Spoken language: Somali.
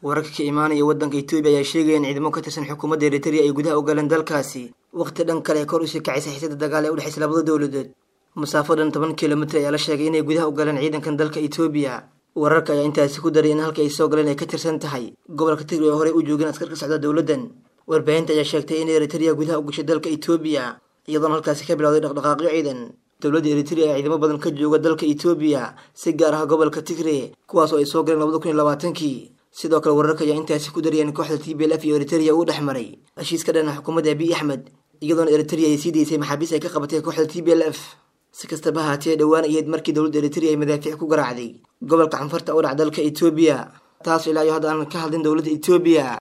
wararka ka imaanaya waddanka etoobiya ayaa sheegaya in ciidamo ka tirsan xukuumadda eritrea ay gudaha u galeen dalkaasi waqti dhan kale ee kor usii kacaysa xiisada dagaal ee udhexaysa labada dowladood masaafo dhan toban kilomitr ayaa la sheegay inay gudaha u galeen ciidankan dalka etoobiya wararka ayaa intaasi ku daray in halka ay soo galeen ay ka tirsan tahay gobolka tigray oo horey u joogeen askar ka socda dowladdan warbaahinta ayaa sheegtay in eritrea gudaha u gashay dalka etoobiya iyadoona halkaasi ka bilowday dhaqdhaqaaqyo ciidan dowladda eritrea ayaa ciidamo badan ka jooga dalka etoobiya si gaar ah gobolka tigray kuwaas oo ay soo galeen labada kun iyo labaatankii sidoo kale wararka ayaa intaasi ku dariyeen kooxda t b l f iyo eritrea uu dhex maray heshiis ka dhana xukuumadda abiy axmed iyadoona eritrea ay sii daysay maxaabiis ay ka qabatay kooxda t b l f si kastaba haatee dhowaan ayeed markii dowladda eritrea ay madaafiic ku garaacday gobolka canfarta u dhac dalka etoobiya taas ilaa iyo hadda aan ka hadlin dowladda etoobiya